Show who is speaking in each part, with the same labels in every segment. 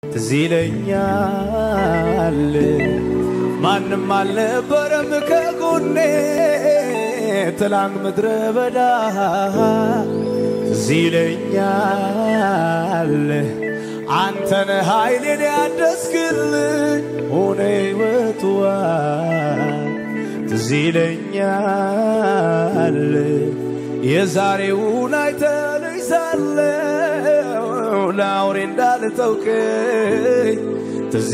Speaker 1: ትዝ ይለኛል ማንም አልነበረም ከጎኔ ትላንት ምድረ በዳ ትዝ ይለኛል አንተነ ኃይሌን ያደስክልኝ ሆነ ሕይወትዋ ትዝ ይለኛል የዛሬውን አይተልኝ ሳለው ለአውሬ እንዳልተውከኝ ትዝ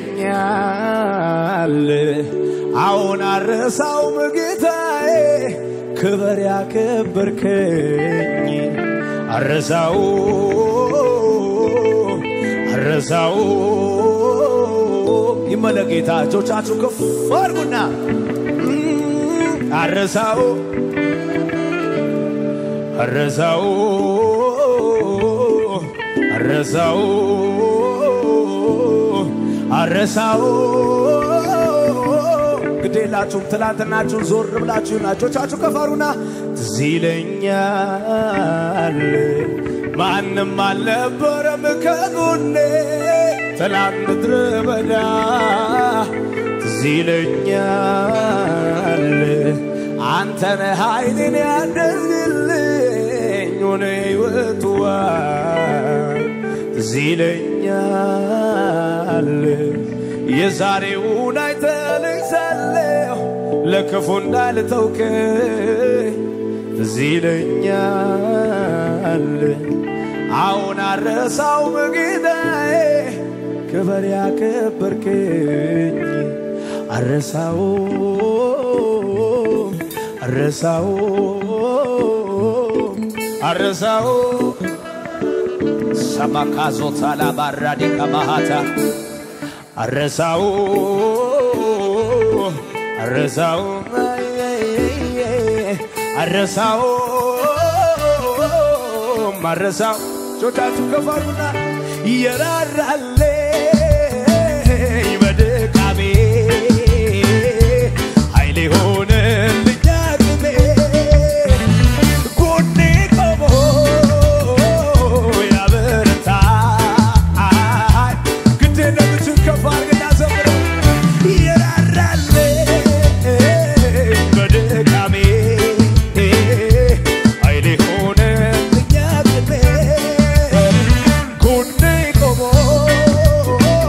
Speaker 1: ይለኛል አሁን አረሳውም ጌታዬ ክበር ያከበርከኝ አረሳው አረሳው ይመለጌታ እጆቻችሁ ከፍ አድርጉና አረሳው አረሳው አረሳው አረሳው ግዴላችሁም ትላንትናችሁን ዞር ብላችሁና እጆቻችሁ ከፍ አድርጉና ትዝ ይለኛል ማንም አልነበረም ከጎኔ ትላንት ምድረ በዳ ትዝ ይለኛል አንተነ ኃይልን ያደርግልኝ ሆነ ሕይወትዋ ትዝ ይለኛል የዛሬውን አይተልኝ ሳለሁ ለክፉ እንዳልተውከኝ ትዝ ይለኛል አሁን አረሳው በጌታዬ ክበር ያከበርከኝ አረሳው አረሳው አረሳው ሰማካዞታ ላባራዲ ከማሃታ አረሳው አረሳው አረሳው አረሳው ጆቻችሁ ከፋሩና የራራልኝ በድካሜ ኃይሌ ሆነልኝ አቅሜ ጎኔ ቆሞ ያበረታኝ ግድ የለምችን ከፍ አድርግና ዘምረው የራራልኝ በድካሜ ኃይሌ ሆነልኝ አቅሜ ጎኔ ቆሞ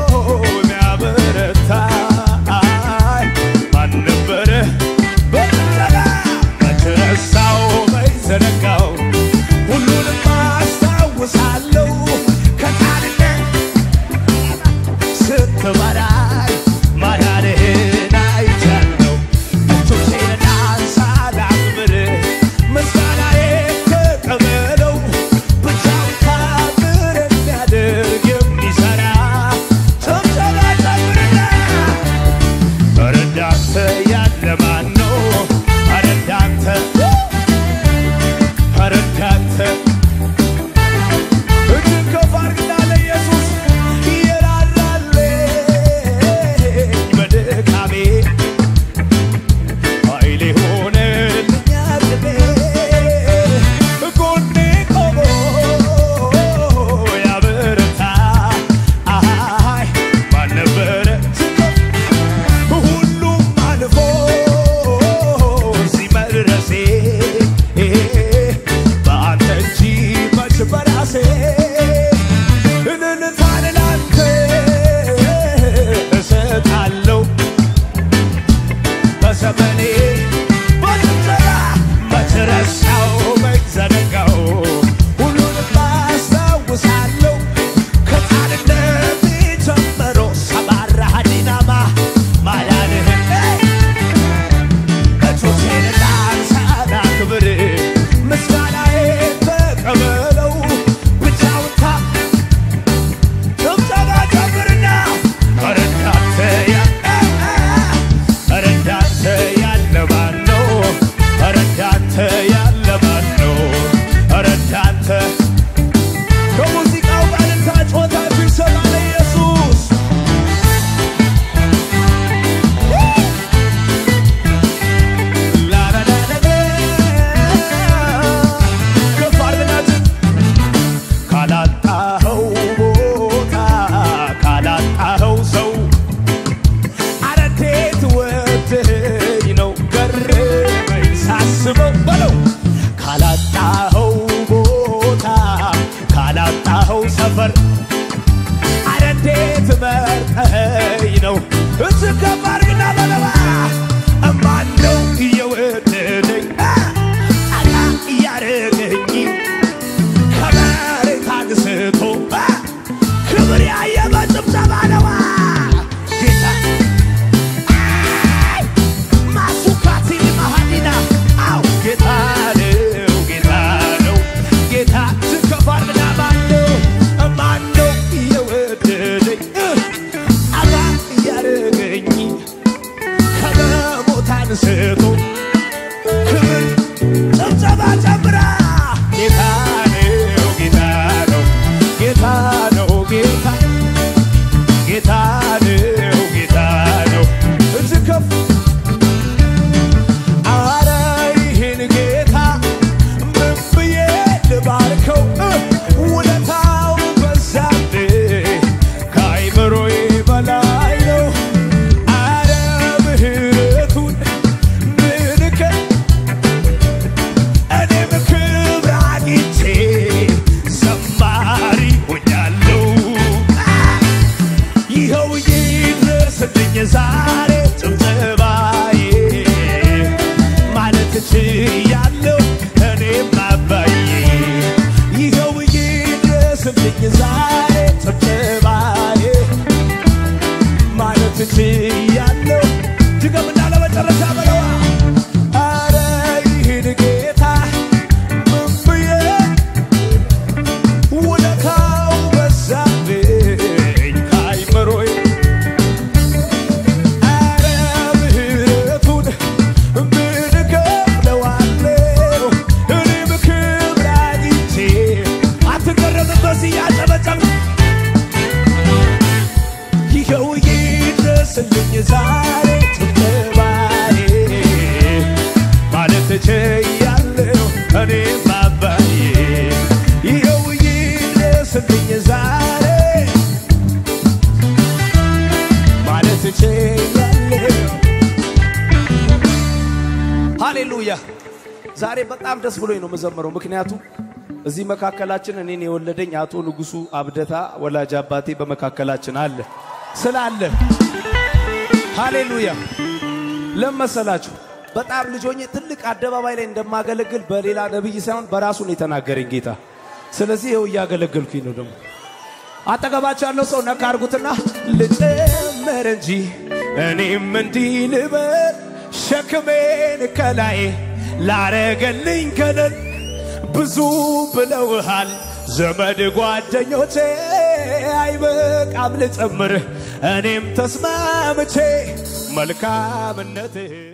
Speaker 1: ዛሬ በጣም ደስ ብሎኝ ነው የምዘምረው፣ ምክንያቱም እዚህ መካከላችን እኔን የወለደኝ አቶ ንጉሱ አብደታ ወላጅ አባቴ በመካከላችን አለ ስላለ ሃሌሉያ። ለመሰላችሁ በጣም ልጆኜ ትልቅ አደባባይ ላይ እንደማገለግል በሌላ ነቢይ ሳይሆን በራሱ ነው የተናገረኝ ጌታ። ስለዚህ ይኸው እያገለገልኩኝ ነው። ደግሞ አጠገባቸው ያለው ሰው ነካ አድርጉትና ልጨመር እንጂ እኔም እንዲህ ልበል ሸክሜን ከላይ ላረገልኝ ከለል ብዙ ብለውሃል ዘመድ ጓደኞቼ አይበቃም ልጨምር እኔም ተስማምቼ መልካምነትህ